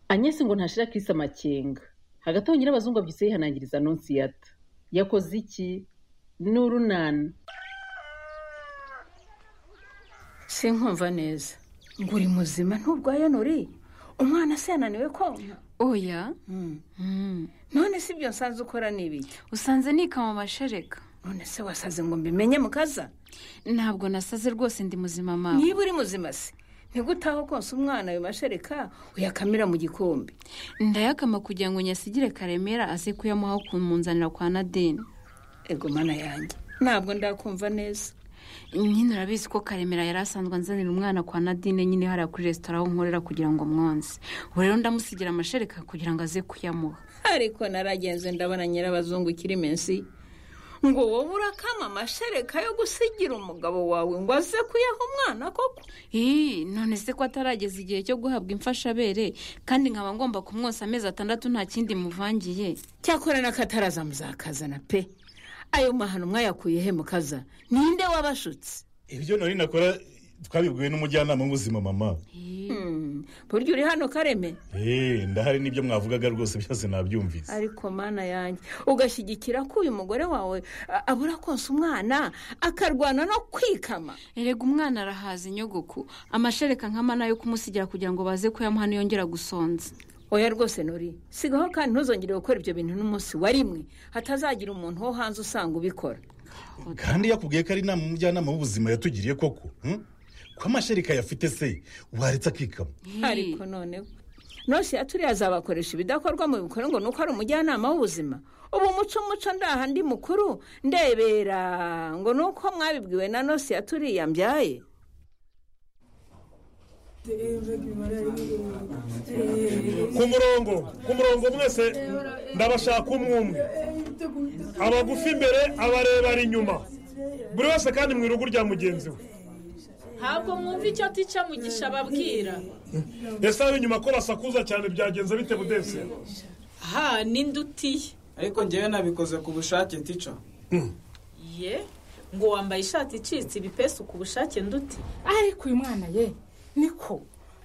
Agnes ngo ntashira Chris amakenga hagati aho nyirabazungu abyutse yihanangiriza Annonciata yakoze iki n'urunana sinkumva neza ngo uri muzima nturwaye nuri umwana se yananiwe konka oya none si ibyo nsanze ukora ni ibiki usanze nikama amashereka none se wasaze ngo mbimenye mukaza ntabwo nasaze rwose ndi muzima mama niba uri muzima se ntigutaho konsa umwana ayo mashereka uyakamira mu gikombe ndayakama kugira ngo nyasigire karemera aze kuyamuha kumunzanira kwa nadeni ego mana yanjye ntabwo ndakumva neza nyine urabizi ko karemera yari asanzwe anzanira umwana kwa nadine nyine hariya kuri resitora aho nkorera kugira ngo mwonse ubu rero ndamusigira amashereka kugira ngo aze kuyamuha ariko naragenze ndabona nyirabazungu ikiri menshi ngo wowe urakama amashereka yo gusigira umugabo wawe ngo aze kuyaha umwana koko ii none se ko atarageza igihe cyo guhabwa imfashabere kandi nkaba ngomba kumwosa amezi atandatu nta kindi muvangiye cyakora n'akataraza muzakazana pe ayo mahano mwayakuye he mukaza ninde wabashutse ibyo nari nakora twabibwiwe n'umujyanama w'ubuzima mama burya uri hano kareme eee ndahari n'ibyo mwavugaga rwose byose nabyumvise ariko mana yanjye ugashyigikira ko uyu mugore wawe a- abura konsa umwana akarwana no kwikama erega umwana arahaza inyogoku amashereka nk'ama nayo kumusigira kugira ngo baze kuyamuha niyongera gusonza oya rwose nuri sigaho kandi ntuzongere gukora ibyo bintu n'umunsi wa rimwe hatazagira umuntu wo hanze usanga ubikora kandi yakubwiye ko ari inama umujyanama w'ubuzima yatugiriye koko hmm? ko amashereka yafite se waretse akikama Ii, ariko noneho nosiya turiya azabakoresha ibidakorwa mu bikorwa ngo ni uko ari umujyanama w'ubuzima ubu muco muco ndaha ndi mukuru ndebera ngo ni uko mwabibwiwe na nosiya turiya mbyaye ku murongo ku murongo mwese ndabashaka umwe umwe abagufi imbere abarebare inyuma buri wese kandi mu irugu rya mugenzi we ntabwo mwumva icyo tica mugisha ababwira ese ab'inyuma ko basakuza cyane byagenze bite budese ha ninde utiye ariko ngewe nabikoze ku bushake tica ye ngo wambaye ishati icitse ibipesu ku bushake nduti ariko uyu mwana ye niko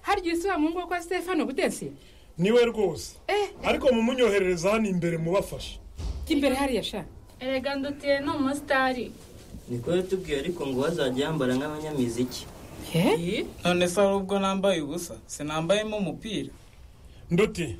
hari igihe usiba mu ngo kwa stefano budesi niwe rwose Eh. ariko mumunyoherereza hano imbere mubafashe imbere hariya sha erega ndutiye ni umusitari niko yatubwiye ariko ngo wazajya yambara nk'abanyamiziki ye none se hari ubwo nambaye ubusa sinambayemo umupira nduti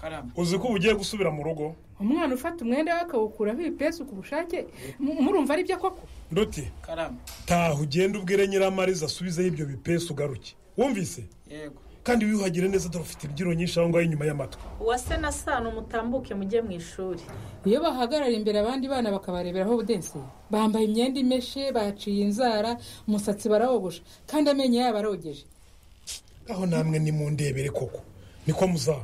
karame uzi ko uba ugiye gusubira mu rugo umwana ufata umwenda we akawukuraho ibipesu ku bushake mu- murumva ari byo koko nduti karame taha ugende ubwire nyiramariza asubizeho ibyo bipesu ugaruke wumvise yego kandi wiyuhagire neza dore ufite imbyiro nyinshi aho ngaho inyuma y'amatwi uwase na sano mutambuke mujye mu ishuri iyo bahagarara imbere abandi bana bakabareberaho budensi bambaye imyenda imeshe baciye inzara umusatsi barawogosha kandi amenyo yabo arogeje aho namwe nimundebere koko niko muzaba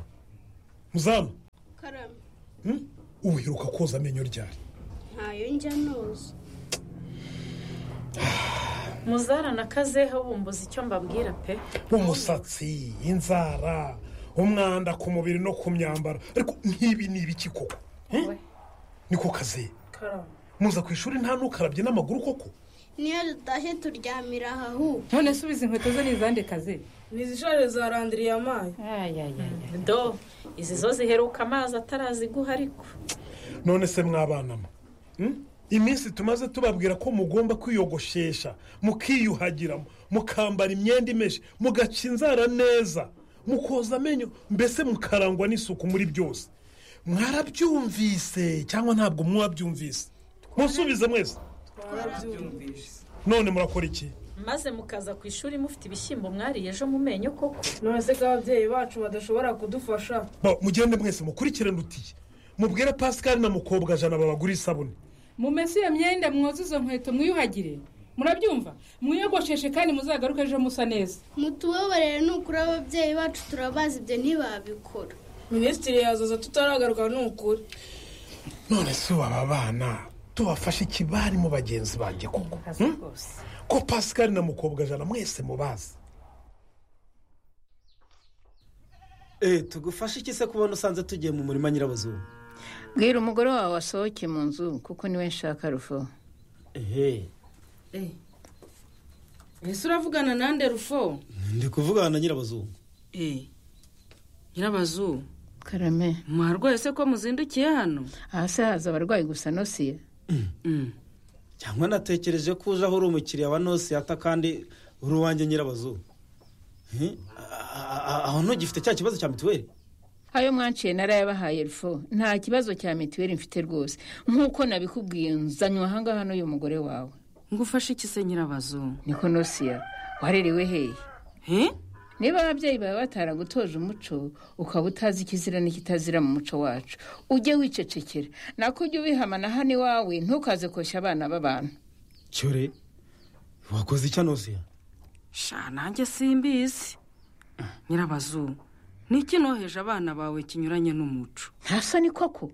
muzaba karame Hmm? uheruka koza amenyo ryari ntayo njya noza muzarana kazeho bumbuza icyo mbabwira pe umusatsi inzara umwanda ku mubiri no ku myambaro ariko nk'ibi ni ibiki koko Hmm? niko kazi karame muza ku ishuri nta n'ukarabye n'amaguru koko niyo dutashye turyamira aha ahubwo none subiza inkweto ze n'izandi kazi ntizishore zarandiriye amazi do izi zo ziheruka amazi ataraziguha ariko none se mwabanamo Hmm? iminsi tumaze tubabwira ko mugomba kwiyogoshesha mukiyuhagira mukambara imyenda imeshe mugaca inzara neza mukoza amenyo mbese mukarangwa n'isuku muri byose mwarabyumvise cyangwa ntabwo mwabyumvise musubize mwese twarabyumvise none murakora iki maze mukaza ku ishuri mufite ibishyimbo mwariye ejo mu menyo koko Bo, mugende mwese mukurikirane utiye mubwire pasikari na mukobwa jana babagura isabune mumese iyo myenda mwoze izo nkweto mwiyuhagire murabyumva mwiyogosheshe kandi muzagaruke ejo musa neza mutubabarire ni ukuri ababyeyi bacu turabazi ibyo ntibabikora minisitiri yazaza tutaragaruka ni ukuri none si ubu aba bana tubafashe iki barimo bagenzi banjye koko Hmm? ko pasikari na mukobwa jana mwese mubazi Eh, tugufashe iki se kubona usanze tugiye mu murima nyirabuzungu bwira umugore wawe wasohoke mu nzu kuko niwe nshaka rufo ehe ese uravugana nande rufo ndi kuvugana na nyirabuzungu nyirabazu karame mwarwaye se ko muzindukiye hano hasi haza abarwayi gusa nosiye cyangwa natekereje ko uje aho uri umukiriya wa nosiyata kandi uri uwanjye nyirabazu Hmm? A- a- aho ntugifite cya kibazo cya mituweli ayo mwanciye narayabahaye rufo nta kibazo cya mituweli mfite rwose nk'uko nabikubwiye nzanywe ahangaha n'uyu mugore wawe ngufashe iki se nyirabazu niko nosiya warerewe hehe niba ababyeyi bawe bataragutoje umuco ukaba utazi ikizira n'ikitazira mu muco wacu ujye wicecekera nako ujye ubihamana hano iwawe ntukaze koshya abana b'abantu cyore wakoze icya nosiya sha nanjye simbizi nyirabazu ni iki noheje abana bawe kinyuranye n'umuco ntasa ni koko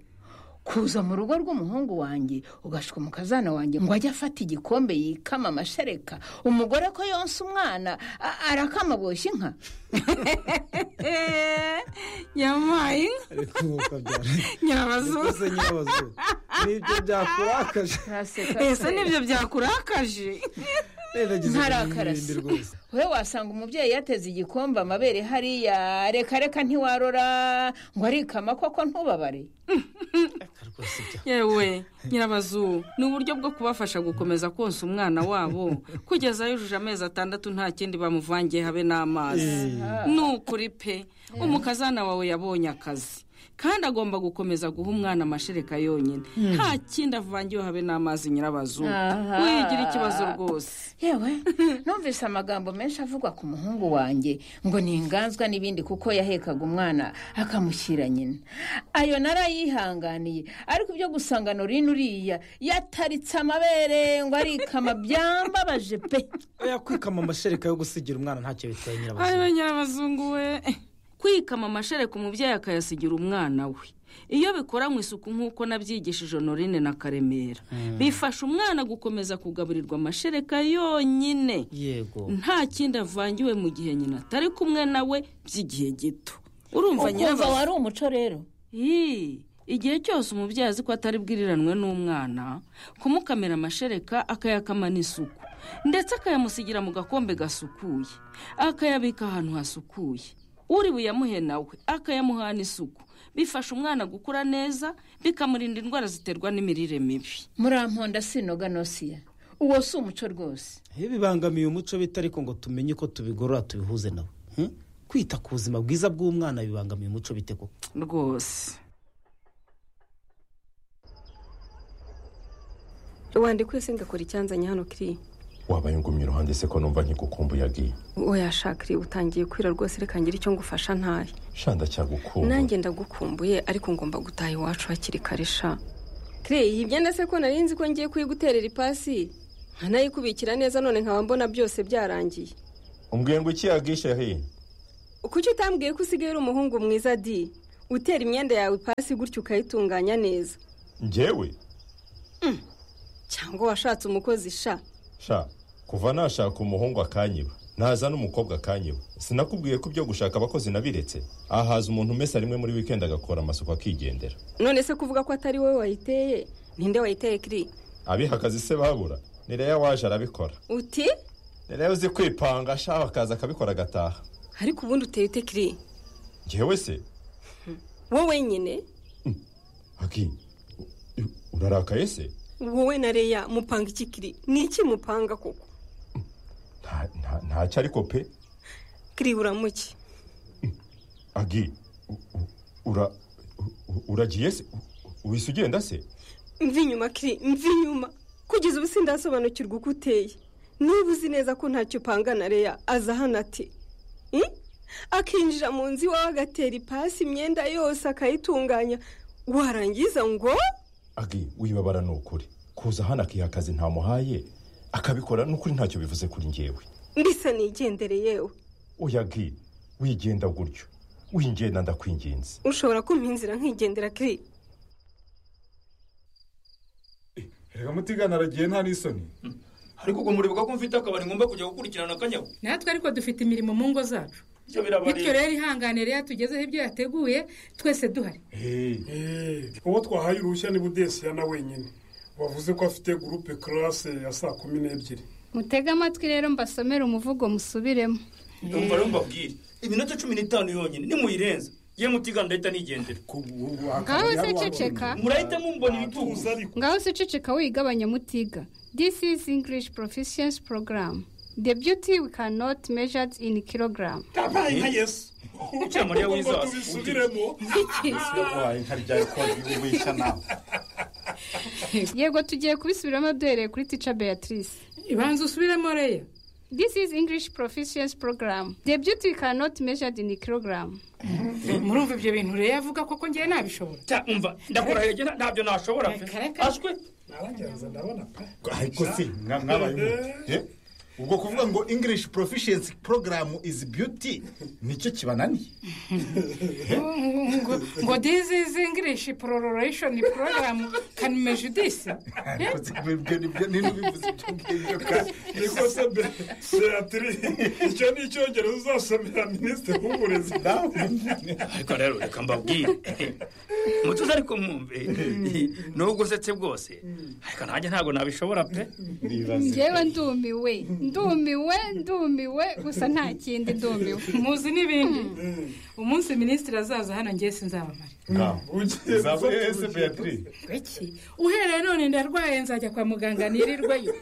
kuza mu rugo rw'umuhungu wanjye ugashuka umukazana wanjye ngo ajye afata igikombe yikama amashereka umugore ko yonsa umwana a- arakama aboshye inka yamaye Nyirabazu. Rwose nyirabazu nibyo byakurakaje ese nibyo byakurakaje Ngerageza ntarakara se. kumwirinda rwose. we wasanga umubyeyi yateze igikombe amabere hariya reka reka ntiwarora ngo arikama koko ntubabare yewe nyirabazu ni uburyo bwo kubafasha gukomeza konsa umwana wabo kugeza yujuje amezi atandatu nta kindi bamuvangiye habe n'amazi ni ukuri pe umukazana wawe yabonye akazi kandi agomba gukomeza guha umwana amashereka yonyine Mm. nta kindi avangiwe habe n'amazi nyirabazu Aha. wigira ikibazo rwose yewe numvise amagambo menshi avugwa ku muhungu wanjye ngo ni inganzwa n'ibindi kuko yahekaga umwana akamushyira nyina ayo narayihanganiye ariko ibyo gusangana uri n'uriya yataritse amabere ngo arikama byambabaje pe oya kwikama amashereka yo gusigira umwana ntacyo bitwaye nyirabazu ayo nyirabazungu we kwikama amashereka umubyeyi akayasigira umwana we iyo bikoranwe isuku nk'uko nabyigishije honorine na karemera bifasha umwana gukomeza kugaburirwa amashereka yonyine yego nta kindi avangiwe mu gihe nyina atari kumwe nawe by'igihe gito urumva Ukumva nyirabazu wari umuco rero Ii, igihe cyose umubyeyi azi ko atari bwiriranwe n'umwana kumukamira amashereka akayakama n'isuku ndetse akayamusigira mu gakombe gasukuye akayabika ahantu hasukuye uri buyamuhe nawe akayamuha n'isuku bifasha umwana gukura neza bikamurinda indwara ziterwa n'imirire mibi muramponda sinoga nosiya uwo si umuco rwose iyo bibangamiye umuco bita ariko ngo tumenye uko tubigorora tubihuze nawe Hmm? kwita ku buzima bwiza bw'umwana bibangamiye umuco bite koko rwose rwanda ikwese ngakora icyanzanye hano kiri wabaye ngumye iruhande se ko numva nkikukumbuye agiye woyashakire utangiye kwira rwose reka ngire icyo ngufasha ntahe shanda cyagukumbuye nanjye ndagukumbuye ariko ngomba gutaha iwacu hakiri kare sha kire yibye na se ko nari nzi ko ngiye kuyiguterera ipasi nkanayikubikira neza none nkaba mbona byose byarangiye umbwiye ngo iki yagishe he kuki utambwiye ko usigaye uri umuhungu mwiza di utera imyenda yawe ipasi gutyo ukayitunganya neza njyewe cyangwa washatse umukozi sha sha kuva nashaka umuhungu akanyiba naza n'umukobwa akanyiba sinakubwiye ko ibyo gushaka abakozi nabiretse ahaza umuntu umesa rimwe muri wikendi agakora amasuku akigendera none se kuvuga ko atari wowe wayiteye ninde wayiteye kiri abiha akazi se babura nireya waje arabikora uti nireya uzi kwipanga ashaka akaza akabikora agataha ariko ubundi uteye ute kiri njyewe se wowe nyine aki urarakaye se wowe na reya mupanga iki kiri ni iki mupanga koko Nta- nta- ntacyo ariko pe kiri uramuke agi u- u- ura u- uragiye se wise ugenda se mva inyuma kiri mva inyuma kugeza ubu sindasobanukirwa uko uteye niba uzi neza ko ntacyo upanga na reya aza hano ati "Hmm?" akinjira mu nzu iwawe agatera ipasi imyenda yose akayitunganya warangiza ngo agi wibabara ni ukuri kuza hano akiha akazi ntamuhaye akabikora n'ukuri ntacyo bivuze kuri njyewe mbisa nigendere yewe oya agi wigenda gutyo wingenda ndakwinginze ushobora kumpa inzira nkigendera kiri reka mutigana aragiye nta n'isoni ariko ubwo muribuka ko mfite akabari ngomba kujya gukurikirana akanyabu natwe ariko dufite imirimo mu ngo zacu ibyo birabareba bityo rero ihangane rero tugezeho ibyo yateguye twese duhari uwo twahaye uruhushya ni budesiya na wenyine wavuze ko afite gurupe karase ya saa kumi n'ebyiri mutege amatwi rero mbasomere umuvugo musubiremo umva rero mbabwire iminota cumi n'itanu yonyine nimuyirenza ye mutigana ndahita nigendera ngaho se ceceka murahita mumbona ibitugu ngaho se ceceka wigabanya mutiga this is english proficiency program the beauty we cannot measure in kilogram tabaye nka yesu ucyamariya wizaza ubisubiremo wabaye nka rya ekodi wibeshya nawe yego tugiye kubisubiramo duhereye kuri tica beatrice ibanza usubiremo reya this is english proficiency program the beauty we cannot measure in kilogram murumva ibyo bintu reya avuga koko ngewe nabishobora umva ndakurahiye ntabyo nashobora pe ashwe ariko si mwa- mwabaye mute Eh? ubwo kuvuga ngo english proficiency program is beauty nicyo kibananiye ngo ngo this is english prororation program can measure this ariko si ibyo nibyo nibyo bivuze ibyo ngibyo kandi niko se be- beatiri icyo ni icyongereza uzasomera minisitiri w'uburezi nawe ariko rero reka mbabwire mutuze ariko mwumve nubwo usetse bwose ariko nanjye ntabwo nabishobora pe ngewe ndumiwe ndumiwe ndumiwe gusa nta kindi ndumiwe muzi n'ibindi umunsi minisitiri azaza hano ngewe sinzabamara uzaba ese beatiri iki uhereye none ndarwaye nzajya kwa muganga nirirwayo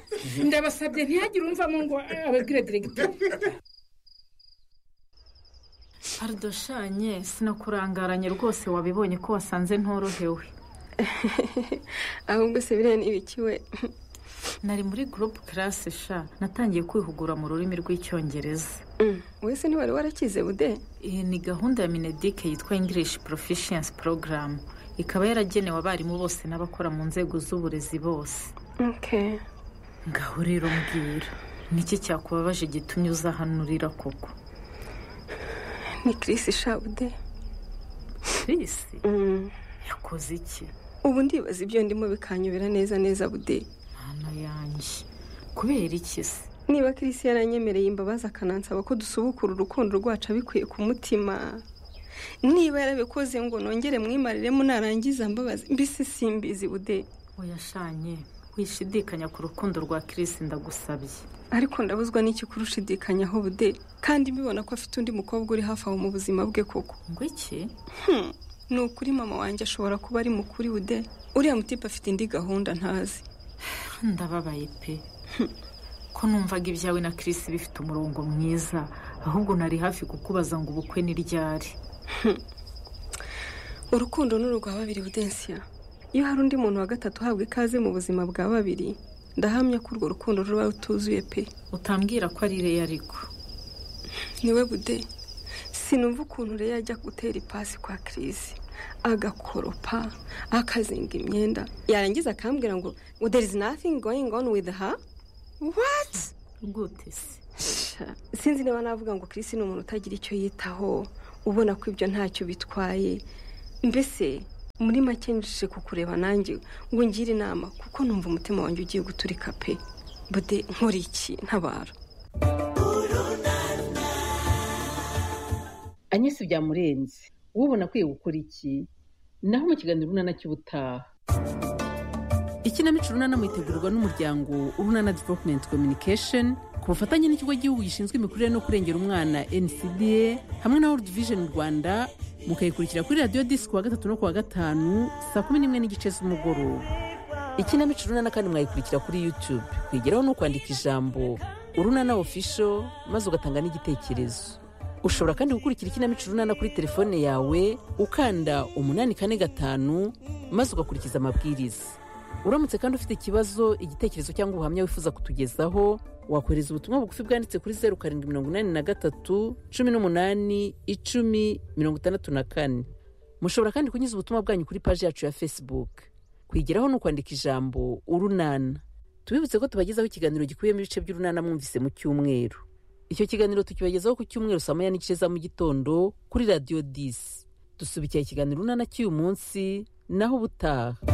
ndabasabye ntihagire umvamo ngo ababwire diregiteri harudoshanye sinakurangaranye rwose wabibonye ko wasanze ntorohewe ahubwo se biriya ni ibiki we nari muri gurupe karasi sha natangiye kwihugura mu rurimi rw'icyongereza wese ntiwari warakize bude iyi ni gahunda ya minedike yitwa english proficiency program ikaba yaragenewe abarimu bose n'abakora mu nzego z'uburezi bose ngaho rero mbwira niki cyakubabaje gitumye uza hano urira koko ni kirisi shabude kirisi yakoze iki ubu ndibaza ibyo ndimo bikanyobera neza neza bude mana yanjye kubera iki se niba kirisi yaranyemereye imbabazi akanansaba ko dusubukura urukundo rwacu abikuye ku mutima niba yarabikoze ngo nongere mwimariremo narangiza mbabazi mbese simbizi bude uyashanye wishidikanya ku rukundo rwa kirisi ndagusabye ariko ndabuzwa n'iki kurushidikanyaho bude kandi mbibona ko afite undi mukobwa uri hafi aho mu buzima bwe koko ngo iki Hmm, ni ukuri mama wanjye ashobora kuba ari mukuri bude uriya mutipe afite indi gahunda ntazi ndababaye pe ko numvaga ibyawe na kirisi bifite umurongo mwiza ahubwo nari hafi kukubaza ngo ubukwe ni ryari urukundo ni urwa babiri budensiya iyo hari undi muntu wa gatatu uhabwa ikaze mu buzima bwa babiri ndahamya ko urwo rukundo ruba rutuzuye pe utambwira ko ari reya ariko niwe bude sinumva ukuntu reya ajya gutera ipasi kwa kirisi agakoropa akazinga imyenda yarangiza akambwira ngo ngo there is nothing going on with her what gute se sinzi niba navuga ngo kirisi ni umuntu utagira icyo yitaho ubona ko ibyo ntacyo bitwaye mbese muri make njije kukureba nanjye ngo ngire inama kuko numva umutima wanjye ugiye guturika pe bude nkora iki ntabara anyuze byamurenze ubona akwiye gukora iki naho mu kiganiro urunana cy'ubutaha ikinamico urunana mwitegurwa n'umuryango urunana development communication ku bufatanye n'ikigo gihugu gishinzwe imikurire no kurengera umwana ncda hamwe na world vision rwanda mukayikurikira kuri radiyo disiki kuwa gatatu no kuwa gatanu saa kumi n'imwe n'igice z'umugoroba ikinamico urunana kandi mwayikurikira kuri youtube kwigeraho ni ukwandika ijambo urunana official maze ugatanga n'igitekerezo ushobora kandi gukurikira ikinamico urunana kuri telefone yawe ukanda umunani kane gatanu maze ugakurikiza amabwiriza uramutse kandi ufite ikibazo igitekerezo cyangwa ubuhamya wifuza kutugezaho wakohereza ubutumwa bugufi bwanditse kuri zeru karindwi mirongo inani na gatatu cumi n'umunani icumi mirongo itandatu na kane mushobora kandi kunyuza ubutumwa bwanyu kuri paji yacu ya facebook kwigeraho ni ukwandika ijambo urunana tubibutse ko tubagezaho ikiganiro gikubiyemo ibice by'urunana mwumvise mu cyumweru icyo kiganiro tukibagezaho ku cyumweru saa moya n'igice za mu gitondo kuri radiyo disi dusubikira ikiganiro urunana cy'uyu munsi naho ubutaha